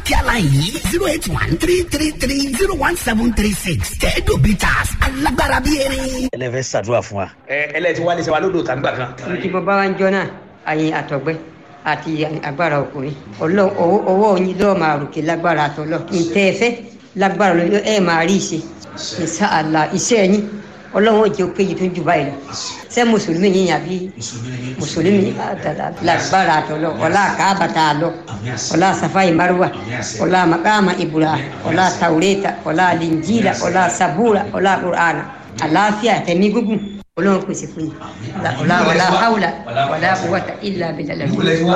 kíá láì yìí zero eight one three three three zero one seven three six tẹ́ẹ̀dù bitters alágbára bíi erin. ẹlẹ́fẹ́ ṣàdúrà fún wa. ẹ ẹlẹ́tí wálé ṣe wa lódò tàǹgbà kan. tí mo bá wá ń jọ náà àyìn àtọ̀gbẹ́ àti agbára ọkùnrin ọlọ́run ọwọ́ ọwọ́ yín lọ́ọ́ máa ròkè lágbára àtọ́lọ́ ìtẹ́ ẹ̀fẹ́ lágbára lọ́ọ́ ẹ̀ máa rí ìṣe ìṣe àlà iṣẹ́ yín ọlọ́run ò jẹ́ ó péye tó ń jù báyìí lọ ṣé mùsùlùmí yín àbí mùsùlùmí lágbára àtọ́lọ́ ọlá àkàbàtà àlọ́ ọlá safai marwa ọlá makama ibura ọlá taureta ọlá linjila ọlá sabura ọlá qur'ana àlàáfíà tẹ̀mí gúngùn ọlọ́run pèsè fún yín ọlá ọlá haula ọlá quwwata illa billah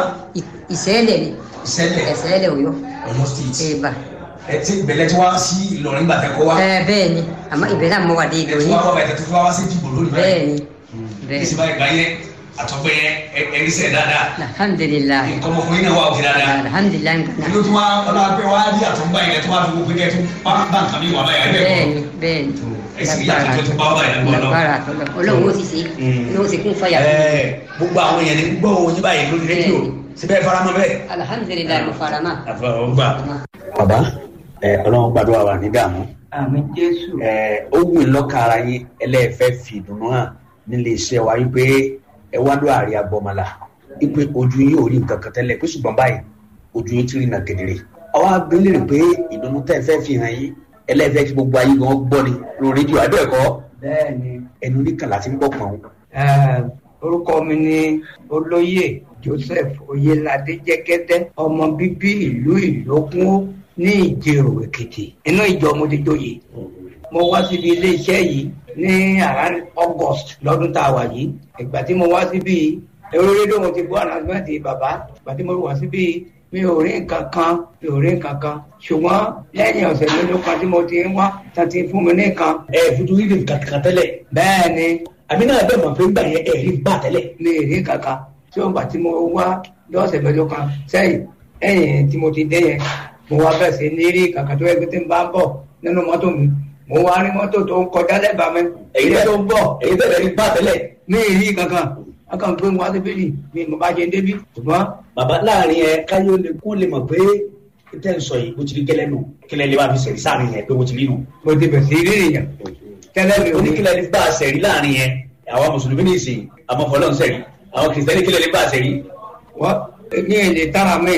ìṣẹ̀lẹ̀ ni ìṣẹ̀lẹ̀ òyọ́ Ọ̀yọ́ state. ẹ̀ bá ẹ ti bẹ̀lẹ̀ tí wá sí Ìlọrin gbàtẹ́ kọ́ wa. ẹ bẹ́ẹ̀ ni àmọ́ ìbẹ̀ náà mo wà dé ẹ ìlú tí yín wá wá bẹ̀tẹ̀ tó fi wá wá sí ìdìbò lónìí bẹ́ẹ̀ ni kí bẹ́ẹ̀ sì báyìí gbáyé àtọ́gbẹ́ yẹn ẹ̀rí sẹ̀ dáadáa. alhamdulilayi nǹkan ọmọkùnrin náà wà òkè dáadáa. alhamdulilayi kí nǹkan ló tún wá ọlọ́pẹ́ wá rí àtọ́gbà yẹn tó wá fi gbogbo kẹ́ tó bá bá nǹkan mi wà báyìí ẹgbẹ́ bẹ́ẹ̀ kọ́. ni bẹ́ẹ̀ ni ẹ sì rí àtúntò tó bá wà báyìí lọ́wọ́ lọ́wọ́. lágbára àtọ́lọ́ ọlọ́run ó sì ṣe ọlọ́run ó sì kún fàyà fún mi. Ẹ, gbogbo àwọn èèyàn ní gbọ́ òun yín báyìí lórí rédíò síbẹ̀ faramọ́ bẹ́ẹ̀. alhamdulilayi mo fara mọ́. àfọwọ́gbà. bàbá ẹ ọlọ́run gbàdúrà wà ní dààmú àmì jésù ẹ ó wù í lọ́ka ara yín ẹlẹ́ẹ̀fẹ́ fi ìdùnnú hàn nílé iṣẹ́ wa wípé ẹ wá lọ àárẹ̀ agbọ́mọlá wípé ojú yín ò rí nǹkan kan tẹ́lẹ̀ pé ṣùgbọ́n báyìí ojú yín ti rí nà kedere. ọwọ́ abẹ́lé rẹ̀ pé ìdùnnú tẹ́ ẹ fẹ́ fi hàn yín ẹlẹ́ẹ̀fẹ́ kí gbogbo ayé gan gbọ́ ni lórí rédíò àbẹ́ẹ̀kọ́ bẹ́ẹ̀ ni ẹnu oníkàlà ti ń gbọ́ pọ̀n. eh, orúkọ mi ni olóyè joseph oyelade jẹgẹdẹ ọmọ bíbí ìlú ìlókun ní ìjẹrò èkìtì inú ìjọ mo ti joyè mo wá síbi iléeṣẹ́ yìí ní around august lọ́dún tá a wà yìí ìgbà tí mo wá síbi eré rédíò mo ti gbọ́ ànàgbẹ́ntì bàbá ìgbà tí mo wá síbi mi ò rí nǹkan kan mi ò rí nǹkan kan ṣùgbọ́n lẹ́yìn ọ̀sẹ̀ mélòó kan tí mo ti ń wá tá ti fún mi ní nǹkan ẹ fojú rí nǹkan kan tẹ́lẹ̀ bẹ́ẹ̀ ni àmì náà bẹ́ẹ̀ mọ̀ pé gbà yẹn ẹ̀rí bá tẹ́lẹ̀. mi ì rí kankan tí ó gbà tí mo wá lọ́sẹ̀ mẹ́jọ kan sẹ́yìn ẹ̀yìn tí mo ti dé yẹn mo wá bẹ̀ sí ní rí kankan tó yẹ kí tí n bá ń bọ̀ nínú mọ́tò mi mo wá rí mọ́tò tó ń kọjá lẹ́bàá mi èyí èyí tẹ́ tó ń bọ̀ èyí tẹ́lẹ̀ rí bá tẹ́lẹ̀. mi ì rí kankan a kàn gbé wá síbí yìí mi mo bá ṣe débi ṣùgbọ́n bàbá láàrin ẹ káyọ̀ lè kó lè mọ̀ pé tẹ́ ń sọ yìí bó ti rí gẹ́lẹ́ nù kílẹ̀ lè bá fi sẹ̀rí sáàrin yẹn pé bó ti rí nù. mo ti bẹ̀ sí rí èèyàn tẹ́lẹ̀ mi ò ní oníkílẹ̀ lè bá a sẹ̀rí láàrin yẹn àwa mùsùlùmí ní ìsìn àmọ́ fọlọ́n sẹ̀rí àwọn kìrìsìtẹ́nì kílẹ̀ lè bá a sẹ̀rí. wọ́n ní èdè tára mi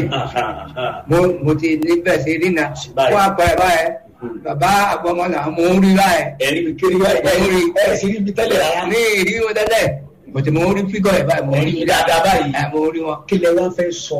mo mo ti níbẹ̀ sí rí na Báyìí. fún àpẹẹrẹ báyẹn bàbá àgbọmọlà mo ń rí báyẹn ẹ̀rí mi kiri wá ẹ̀rí ẹ̀ sì rí mi tẹ́lẹ̀ rárá. ní ìrí wọn tẹ́lẹ̀ mo ti mo rí fígọ̀ ẹ̀ báyìí mo rí ẹ̀rí dáadáa báyìí. ẹ̀ mo rí wọn. kílẹ̀ wá fẹ́ sọ.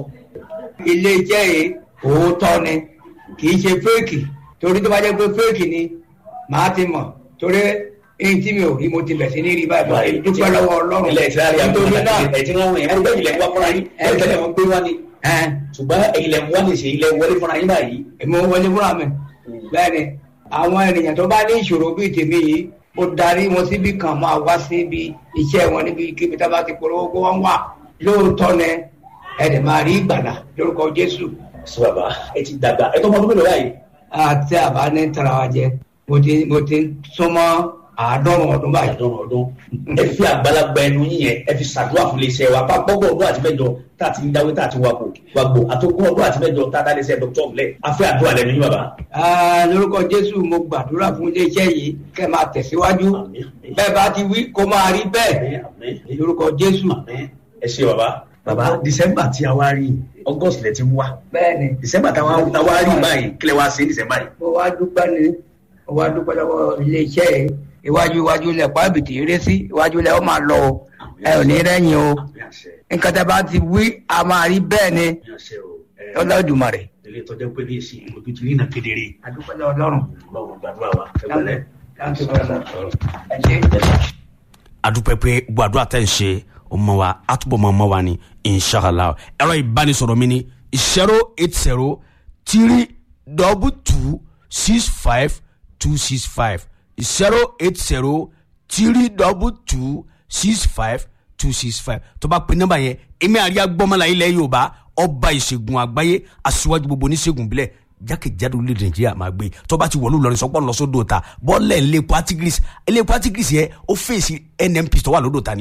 ilé iṣẹ́ yìí òótọ́ ni kì í ṣe fẹ́ẹ̀kì torí tó bá jẹ́ pé fẹ́ẹ̀kì ni màá ti mọ̀ torí èyí tí mi ò rí mo ti bẹ̀ sí ní rí báyìí báyìí dúpẹ́ lọ́wọ́ ọlọ́run ilẹ̀ ìsirari àwọn nítorí náà ẹ̀ tí wọ́n wọ̀nyẹn ẹ̀rí bẹ́ẹ̀ ilẹ̀ ń wá fúnra yín ẹ̀ tẹ́lẹ̀ wọn gbé wá ni. ẹ̀ ṣùgbọ́n ilẹ̀ ń wá ní ṣe ilẹ̀ wọlé fúnra yín báyìí. èmi ò wọlé fúnra mi bẹ́ẹ̀ ni àwọn ènìyàn tó bá ní ìṣòro bíi tèmi yìí ó darí wọn síbi kan máa wá síbi iṣẹ́ wọn níbi kíbi tá a bá ti polówó kó wọ́n wà lóòótọ́ ni ẹ̀dẹ̀ máa rí ìgbàlà lórúkọ Jésù sọ bàbá ẹ ti dàgbà ẹ tó mọ ọdún mélòó báyìí. àti àbá ní tara wa jẹ mo ti mo ti súnmọ́ àádọ́rùn ọdún báyìí. àdán ọdún ẹ fi àgbàlagbà ẹnu yín yẹn ẹ fi ṣàdúrà fún iléeṣẹ́ wa bá gbọgbọ ọdún àti mẹ́jọ tá a ti ń dáwé tá a ti wàgbò wàgbò àtọgbọn ọdún àti mẹ́jọ tá a dá iléeṣẹ́ dr ọmọlẹ afẹ àdúrà lẹ́nu yín bàbá. Ah, lórúkọ Jésù mo gbàdúrà fún iléeṣẹ́ yìí kẹ́ máa tẹ̀síwájú Àmín, àmín. bẹ́ẹ̀ bá ti wí kó máa rí bẹ́ẹ̀ Àmín, àmín. lórúkọ Jésù. Àmín. ẹ ṣe bàbá. bàbá december tí a wá rí august lẹ ti ń wá bẹ́ẹ̀ni december tá a wá rí báyìí kílẹ̀ wá sí december yìí. mo wá dúpẹ́ ni mo wá dúpẹ́ lọ́wọ́ iléeṣẹ́ yìí iwájú iwájú ilẹ̀ pàbìtì eré sí iwájú ilẹ̀ ó máa lọ o ẹ ò ní rẹ́yìn o Àmín àṣẹ, nǹkan tẹ́ bá ti wí a máa rí bẹ́ẹ̀ ni àmín àṣẹ o. Ẹ, Olódùmarè. ilé ìtọ́jú pé ní ìsìn ojú ti rí iná kedere. àdúpẹ́ lọ́wọ́ Ọlọ́run. Ọlọ́run gbàdúrà wa ẹ pẹ̀lẹ́. Thank you very much. ẹ ṣé. adúpẹ́ pé gbogbo àdúrà tẹ̀ ń ṣe ọmọ wa àtúbọ̀ mọ́ ọmọ wa ni inshallah ẹ̀rọ ìbánisọ̀rọ̀ mi ni zero eight zero three double two six five two six five zero eight zero three double two six five two six five tó bá pe nọ́mbà yẹn èmi àríyá gbọ́mọlá ilẹ̀ yorùbá ọba ìṣègùn àgbáyé aṣíwájú gbogbo oníṣègùn bílẹ̀ jákèjádò orílẹ̀ nàìjíríà máa gbé tó bá ti wọ̀lú lọrin sọ́pọ̀ lọ́sọ́dọ̀ ta bọ́ọ̀lẹ̀ ilé patigris ilé patigris yẹn ó fèsì nnp tó wà lódò ta ni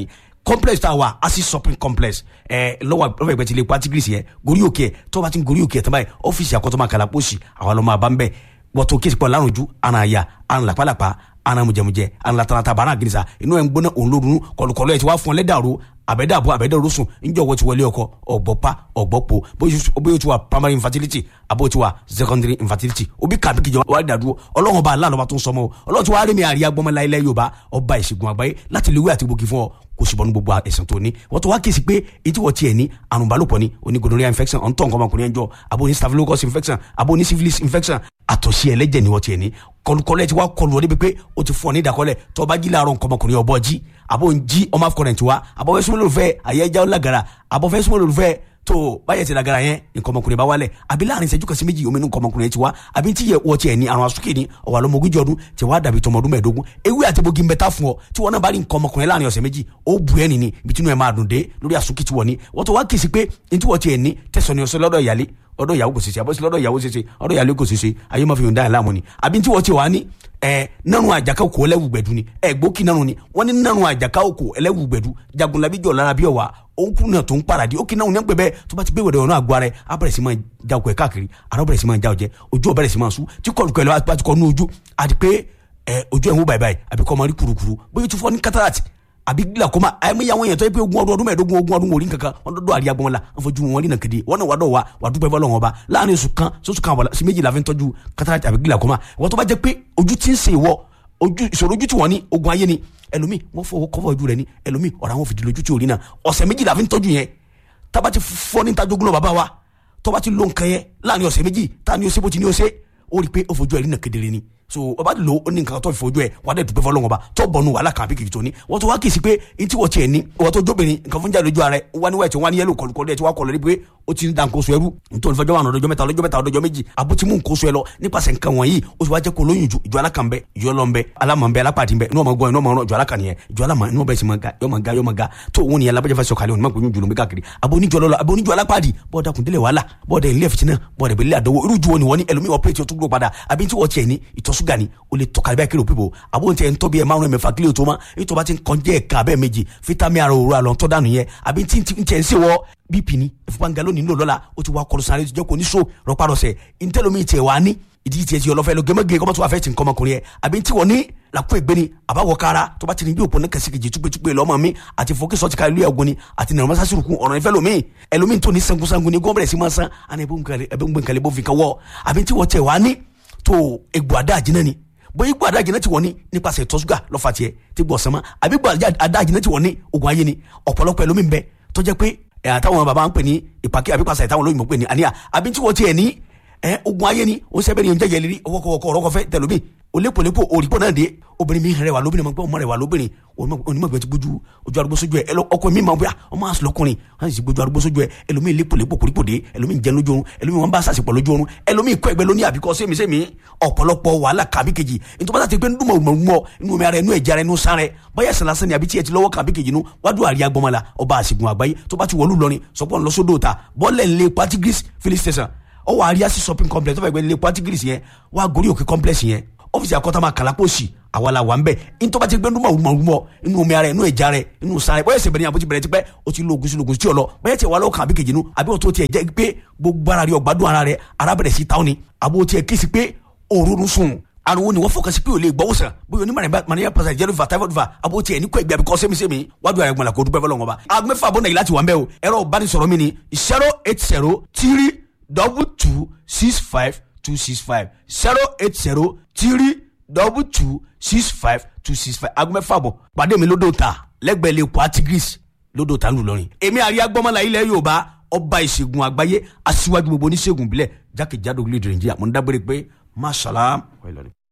complex tá a wà acid shopping complex ẹ lọ́wọ́ lọ́wọ́ ìgbẹ́ ti lè pati greece yẹ gorí òkè tó bá ti ń gorí òkè tán báyìí ọ́fíìsì àkọ́tọ́mọ kàlà pósì àwọn ọlọ́mọ àbá ń bẹ̀ wọ́tò kéésì pọ̀ lárùn ju àna àyà àna làpálàpá àna mùjẹmùjẹ àna latarata bàrà gírísà inú ẹ̀ ń gbóná òun lórun kọlùkọlù ẹ̀ ti wá fún ọ lẹ́dàrú àbẹ̀dàbọ̀ àbẹ̀dàrú sùn níjọ́ wọ́n ti wọlé ọkọ ọ̀gbọ́pá ọ̀gbọ́pọ̀ bóyá o ti wà primary infertility àbó o ti wà secondary infertility òbí kàbí kìjọ wà á dàdúró ọlọ́run ọba aláàlọ́ba tó ń sọmọ o ọlọ́run ti wá rí mi àríyá gbọ́mọlá ilẹ̀ yorùbá ọba ìṣègùn àgbáyé láti lè wí àti gbòógì fún ọ kò sì bọ́ ní gbogbo ẹ̀sìn tó ní wọ́n tó wá kí sí pé etí wọ́n tiẹ̀ ní àrùn balùpọ̀ ní oní gonorrhea infection ọ̀ntọ́ nǹkan ọmọkùnrin ẹjọ́ abo ní staphylococcus infection abo ní syphilis infection àtọ̀sí ẹlẹ́jẹ̀ ni wọ́n tiẹ̀ ní kọlùkọlẹ̀ ti wá kọlù ọdẹ pé o ti fún ọ ní ìdákọ́lẹ̀ tó bá jí láàárọ̀ nǹkan ọmọkùnrin ọbọ̀ jí abo ń jí ọmọ afọkọrẹ̀ tiwa abo fẹ́ súnmọ́ lórúfẹ́ àyẹ́já ọlágara abo fẹ́ súnmọ́ lórúfẹ́ tó báyẹ̀ ti lagara yẹn nǹkan ọmọkùnrin bá wálẹ̀ àbí láàrin ìṣẹ́jú kan sí méjì omi nǹkan ọmọkùnrin ti wá àbí tí yẹ wọ́n tiẹ̀ ní àrùn asúkè ní ọ̀wà lọ́mọ ogójì ọdún tí wàá dàbí tọmọ ọdún mẹ́ẹ̀ẹ́dógún ewé àti bogi ń bẹ tá fún ọ tí wọn náà bá rí nǹkan ọmọkùnrin láàrin ọ̀sẹ̀ méjì ó bu ẹ́ nìní ibi tí inú ẹ̀ máa dùn dé lórí asúkè tí wọ́n ní wọ́n tó wá kì í sí pé ní tí wọ́n tiẹ̀ ní tẹ̀sán ni ọ̀sẹ̀ lọ́dọ̀ ìyálé ọ̀dọ̀ ìyàwó kò ṣeṣe àbọ̀sí lọ́dọ̀ ìyàwó ṣeṣe ọ̀dọ̀ ìyàlẹ́ kò ṣeṣe ayé máa fi yòǹda ẹ̀ láàmú ni àbí tí wọ́n ti wà ní ẹ nanu àjàká òkò ẹlẹ́wù gbẹ̀dú ni ẹ gbókì nanu ni wọ́n ní nanu àjàká òkò ẹlẹ́wù gbẹ̀dú jagunlabi jọ̀ lára bí ọ̀wà òǹkù náà tó ń paradì ó kì náà ní ẹgbẹ́ bẹ́ẹ̀ tó bá ti gbé wẹ̀dẹ̀ ọ̀nà àgọ́ ara ẹ̀ á bẹ̀rẹ̀ sí máa já òkò ẹ̀ káàkiri àrà bẹ̀rẹ̀ sí máa já ọ̀jẹ́ ojú ọ̀ bẹ̀rẹ̀ sí máa sú tí kọlùkọ ẹ̀ lọ́wọ́ àti kọ́ ní ojú àti pé ẹ ojú ẹ̀ ń wò báyìí báyìí àbí kọ́ máa rí kurukuru bóyá tó fọ́ ní cataract àbí glaucoma àyẹ̀mí àwọn èèyàn tó yẹ pé ogún ọdún ọdún mẹ́ẹ̀ẹ́dógún ogún ọdún wòlíì kankan wọn dọ́dọ̀ àríyá gbọ́n la wọn fojú wọn rí nàkèdè wọn náà wà dọ̀ wa wà dúpẹ́ fọlọ́ wọn ba láàrin oṣù kan sọ́sù kan wà sí méjìlá fi ń tọ́jú cataract àbí glaucoma wọ́n tó bá jẹ́ pé ojú ti ń sè wọ́ ojú ìṣòro ojú tí wọ́n ní ogun ayé ni ẹlòmíì wọ́n fọwọ́ kọ́fọ́ ojú rẹ̀ ni ẹlòmíì ọ̀rọ̀ àwọn fìdí lójú tí ò rí náà ọ̀sẹ̀ méjìlá fi ń tọ́jú yẹn tába ti fọ́ ní tajogún náà bàbá wa tọ́ba ti lo nǹkan yẹn láàrin ọ̀sẹ̀ méjì tá ni ó ṣe bó ti ní ó ṣe ó rí i pé ó fojú ẹ̀ rí náà kedere ni so ọba lo ó ní nǹkan tó fi fojú ẹ wà á dẹ̀ dùpẹ́ fọlọ́wọ́n ba tó bọ̀nu wàhálà kan àbí kìkì tó ní wọ́n tó wá kì í sí pé n tí wọ́n tiẹ̀ ní wọ́n tó jóbìnrin nǹkan fún jáde lójú ara ẹ wá ní wáìtì wá ní yẹlò kọlùkọlù ẹ ti wá kọlù ẹ pé ó ti ń da nǹkan oṣù ẹrú nítorí fẹjọ́ wà lọ́jọ́ mẹ́ta lọ́jọ́ mẹ́ta lọ́jọ́ méjì àbó ti mú nǹkan oṣù ẹ lọ nípasẹ̀ nǹkan wọ̀nyí ó sì wá jẹ́ kó lóyún ju ìjọ alákan bẹ ìjọ ọlọ́n bẹ alámọ̀ bẹ alápàdé bẹ inú ọmọ gbọ́ inú ọmọ ọ̀rọ̀ ìjọ alákan nìyẹn ìjọ alámọ̀ inú ọbẹ̀ sì máa ga yọ máa ga yọ máa ga tó òun nìyẹn alábẹ́jẹ́ fẹ́ sọ̀kalẹ̀ onímọ̀ gbóyún jùlọ bí káàkiri àbó oníjọ lọ́lọ́ àbó oníjọ alápàdé bọ́ọ̀dà kùndílẹ̀ wàhálà bọ́ọ̀dà ilé fìtínà bọ́ọ̀dà ìbílẹ̀ àdánwò irú ju wọn ni wọ́n ní ẹlòmíì ọ̀pẹ́rẹ́tì ọ̀tún gbó padà àbí tí wọ́n tiẹ̀ ní ìtọ́sùgà ni ó lè tọ́ka bẹ́ẹ̀ kí ló pípò àbó tí ẹ̀ ń tọ́ bí ẹ̀ márùn-ún mẹ́fà kílíò tó ma èyí tó bá ti ń kàn jẹ́ ẹ̀ka abẹ́ méjì fítámì ara òru àlọ́ tọ́ dànù yẹn àbí tí ń tiẹ̀ ń sèwọ́ bp ni ìfúnpá lónìí nílò lọ́la ó ti wá kọlu sáré jẹ́ kó ní so rọpárọsẹ̀ ntẹ́lómi tiẹ̀ wá ní ìdí tiẹ̀ ti ọlọ́fẹ́ lọ gẹ́mẹ́gẹ́ kọ́mọ́tò wà fẹ́ ti nǹkan ọmọkùnrin yẹn àbí tí wọ́n ní làkú ẹgbẹ́ ni àbáwọ̀ kára tó bá ti ní bí òpó ní kẹsíkejì túpẹ́túpẹ́ lọ́mọ mi àti fọ́kí sọ́ọ̀tì ká ilé ẹ̀gbọ́n ni àti nàrọ̀ mọ́sá sírùkù ọ̀rọ̀ ìfẹ́ lomi ẹlòmíì tó ní sangunsangun ni gbọ́n bẹ̀rẹ̀ sí máa san àná ẹbí ń gbẹ̀ǹkalẹ̀ bó fi kan wọ́ àbí tí wọ́n tẹ̀ wá ní tó egbò àdá àjínà ni bóyá igbó adájìnà ti wọ́n ní nípasẹ̀ ìtọ́sùgà lọ́fà tiẹ̀ tí gbọ́ sánmọ́ àbí igbó adájìnà ti wọ́n ní ogun ayé ni ọ̀pọ̀lọpọ̀ ẹlòmíì ń bẹ tó jẹ́ pé àtàwọn bàbá ń pè ní ìpàkí àbí pàṣẹ ìtàwọn olóyìnbó pè ní àníyà àbí tí wọ́n tiẹ̀ ní ogun ayé ni ó sẹ́bẹ̀ ni ó ń jẹ́jẹ́ lérí ọwọ́kọ̀wọ́kọ̀ ọ̀rọ̀kọ̀fẹ́ tẹ̀lómi olépolépo òrìpọ̀ náà dé obìnrin mi rẹwà lóbìnrin máa gbọ́ ọmọ rẹwà lóbìnrin onímọ̀gbẹ́ ti gbójú ojú arúgbó sójú ẹ ọkọ mi máa ń bẹ ọmọ àṣọ lọkùnrin wọn sì gbójú arúgbó sójú ẹ ẹlòmíì lépolépo kòrípò dé ẹlòmíì jẹ lójú oorun ẹlòmíì wọn bá sàṣepọ̀ lójú oorun ẹlòmíì kọ́ ẹgbẹ́ lóní àbíkọ́ sẹ́mi sẹ́mi ọ̀pọ̀lọpọ̀ wàhálà kàbí kejì nítorí bá ti pé ndúmọ̀ mọ̀ inú omi ara inú ẹ̀jẹ̀ ara inú sáré báyà sàlásán ni àbí tí ẹ ti lọ́wọ́ kàbí kejì nu wádùn àríyá gbọmọlá ọba àṣìgùn àgbáyé tó bá ti wọlú lọrin sọpọ̀ ńlọsódò ta bọ́ọ̀lẹ̀ ńlẹ̀ patigris filling station ọwọ́ àríyá sí shopping complex tó fẹ́ gbé ńlẹ̀ patigris yẹn wá gorí òkè complex yẹn ọ́fíìsì àkọ́tàmà kàlápọ̀sì àwa la wà ń bẹ̀ ntọ́ bá ti gbẹ́ ndúmọ̀ rúmọ̀rúmọ̀ inú omi ara inú ẹja rẹ inú sáré bóyá ẹsẹ̀ bẹ̀rẹ̀ àbótí bẹ̀rẹ̀ ti pẹ́ o ti lo ogun sí lo ogun sí ọlọ bóyá tiẹ̀ wà lọ́wọ́ kan àbí kejì nu àbí o tó tiẹ̀ jẹ́ pé gbogbo ara rẹ ọ̀gbádùn ara rẹ ara bẹ̀rẹ̀ sí táwọn ni àbó tiẹ̀ kí si pé òórùn sùn àrùn ni wọ́n fọkàn sí pé o lè gbọ́wọ́ sàn bóyá onímọ̀ mania pàṣẹ jẹ́rú va typhoid va àbó tiẹ̀ ní kó ẹgbẹ́ àbíkọ́ sẹ́mi-sẹ́mi wájú ààrẹ gbọ́n la kó dúpẹ́ fọlọ́ wọn bá. agbẹ́fà bọ́ nàìjíríà ti wà ń bẹ́ o ẹ̀rọ ìbánisọ̀rọ̀ mi ni zero eight zero three double two six five two six five zero eight zero three double two six five two six five aago mẹ́fà bọ̀ pàdé mi lódò ta lẹ́gbẹ̀ẹ́ lè kó atigris lódò ta ńlùlọrin. èmi àríyá gbọ́mọlá ilẹ̀ yorùbá ọba ìṣègùn àgbáyé aṣíwájú gbogbo oníṣègùn ìbílẹ̀ jákèjádò orílẹ̀-èdè nàìjíríà mo ń dágbére pé masalaam.